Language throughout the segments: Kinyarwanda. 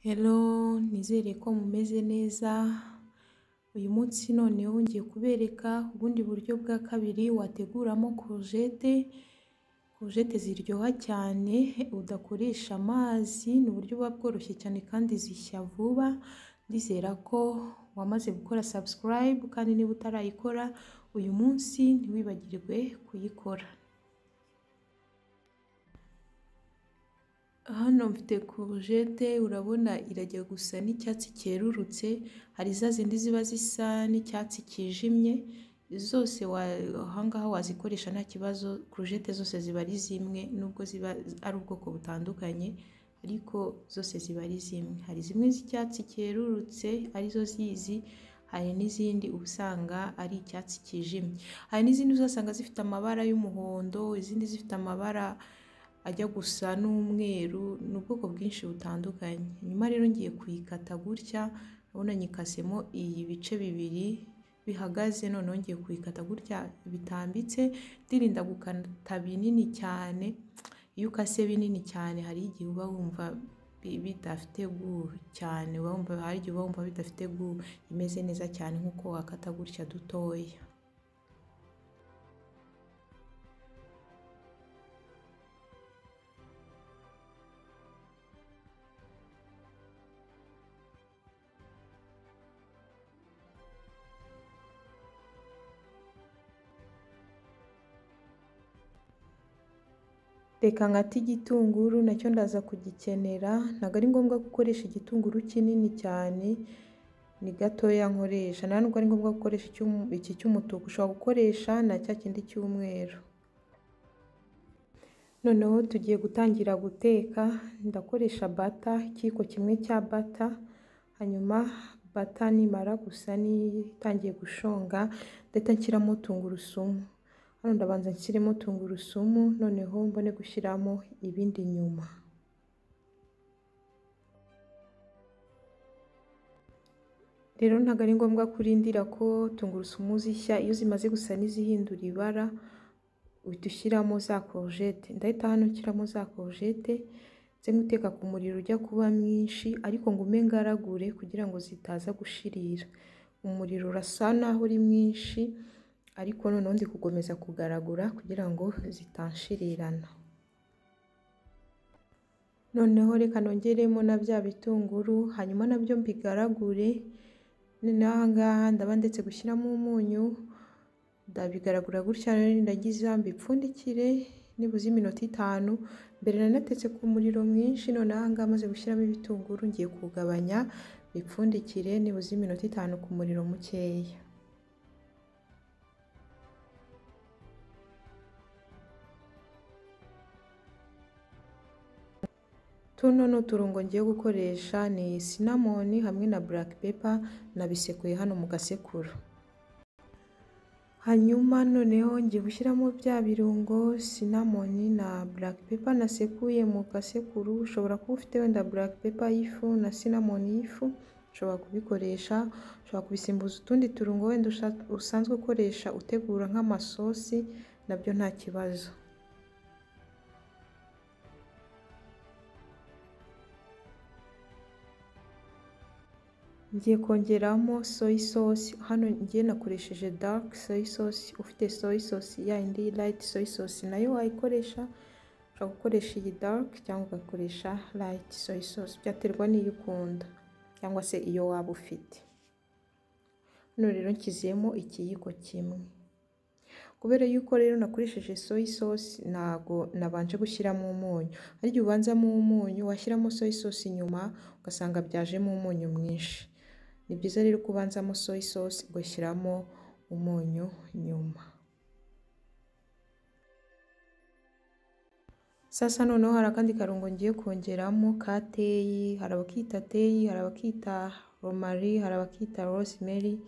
Hello nizere ko mumeze neza, uyu munsi noneho ngiye kubereka ubundi buryo bwa kabiri wateguramo korojete, korojete ziryoha cyane udakoresha amazi, ni uburyo buba bworoshye cyane kandi zishya vuba, ndizera ko wamaze gukora sabusikarayibu kandi niba utarayikora uyu munsi ntiwibagirwe kuyikora. Hano mfite korojete urabona irajya gusa n'icyatsi cyerurutse, hari za zindi ziba zisa n'icyatsi cyijimye, zose aha ngaha wazikoresha nta kibazo, korojete zose ziba ari zimwe nubwo ziba ari ubwoko butandukanye ariko zose ziba ari zimwe, hari zimwe z'icyatsi cyerurutse arizo z'izi, hari n'izindi uba usanga ari icyatsi cyijimye, hari n'izindi uzasanga zifite amabara y'umuhondo, izindi zifite amabara ajya gusa n'umweru, ni ubwoko bwinshi butandukanye, hanyuma rero ngiye kuyikata gutya, urabona nyikasemo ibice bibiri bihagaze, noneho ngiye kuyikata gutya bitambitse, ndirinda gukata binini cyane, iyo ukase binini cyane hari igihe uba wumva bidafite goût cyane, uba wumva hari igihe uba wumva bidafite goût imeze neza cyane nk'uko wakata gutya dutoya. Reka nkate igitunguru nacyo ndaza kugikenera, ntabwo ari ngombwa gukoresha igitunguru kinini cyane, ni gatoya nkoresha, nta nubwo ari ngombwa gukoresha iki cy'umutuku, ushobora gukoresha na cya kindi cy'umweru. Noneho tugiye gutangira guteka, ndakoresha bata, ikiyiko kimwe cya bata, hanyuma bata nimara gusa n'itangiye gushonga, ndahita nshyiramo tungurusumu, hano ndabanza nshyiremo tungurusumu, noneho mbone gushyiramo ibindi nyuma. Rero ntabwo ari ngombwa ko urindira ko tungurusumu zishya, iyo zimaze gusa n'izihindura ibara, uhita ushyiramo za korojete, ndahita hano nshyiramo za korojete, nze guteka ku muriro ujya kuba mwinshi ariko ngume ngaragure kugira ngo zitaza gushirira, umuriro urasa naho uri mwinshi ariko noneho ndi gukomeza kugaragura kugira ngo zitashirirana. Noneho reka nongeremo na bya bitunguru, hanyuma nabyo mbigaragure, noneho aha ngaha ndaba ndetse gushyiramo umunyu, ndabigaragura gutya rero ndagiza mbipfundikire nibuze iminota itanu, mbere nanatetse ku muriro mwinshi, noneho aha ngaha maze gushyiramo ibitunguru ngiye kugabanya mbipfundikire nibuze iminota itanu ku muriro mukeya. Tuno ni uturungo ngiye gukoresha ni sinamoni hamwe na buraka pepa, nabisekuye hano mu gasekuru. Hanyuma noneho ngiye gushyiramo bya birungo sinamoni na buraka pepa nasekuye mu gasekuru, ushobora kuba ufite wenda buraka pepa y'ifu na sinamoni y'ifu, ushobora kubikoresha, ushobora kubisimbuza utundi turungo wenda usanzwe ukoresha utegura nk'amasosi nabyo nta kibazo. Ngiye kongeramo soya sosi, hano ngiye nakoresheje darike soya sosi, ufite soya sosi ya yindi rayiti soya sosi nayo wayikoresha, ushobora gukoresha iyi darike cyangwa ugakoresha rayiti soya sosi, byaterwa n'iyo ukunda cyangwa se iyo waba ufite. Hano rero nshyizemo ikiyiko kimwe, kubera yuko rero nakoresheje soya sosi ntabwo nabanje gushyiramo umunyu, hari igihe ubanzamo umunyu washyiramo soya sosi nyuma ugasanga byajemo umunyu mwinshi, ni byiza rero ko ubanzamo soya sosi ugashyiramo umunyu nyuma. Sasa noneho hari akandi karungo ngiye kongeramo ka teyi, hari abakita teyi, hari abakita romari, hari abakita rosemeri,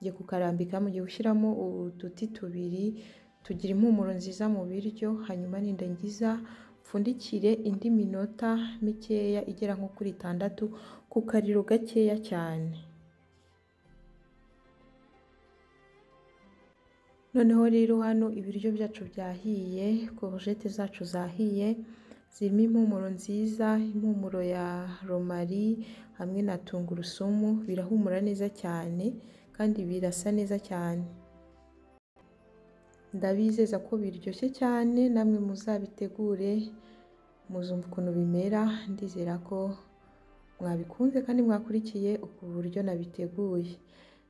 ngiye kukarambika, mugiye gushyiramo uduti tubiri tugira impumuro nziza mu biryo, hanyuma nindangiza mpfundikire indi minota mikeya igera nko kuri itandatu ku kariro gakeya cyane. Noneho rero hano ibiryo byacu byahiye, korojete zacu zahiye, zirimo impumuro nziza, impumuro ya romari hamwe na tungurusumu, birahumura neza cyane kandi birasa neza cyane. Ndabizeza ko biryoshye cyane namwe muzabitegure muzumva ukuntu bimera, ndizera ko mwabikunze kandi mwakurikiye uku buryo nabiteguye.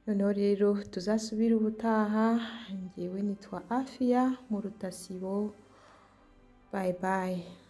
Noneho rero tuzasubire ubutaha, njyewe nitwa Afia mu Rutasibo, bayi bayi.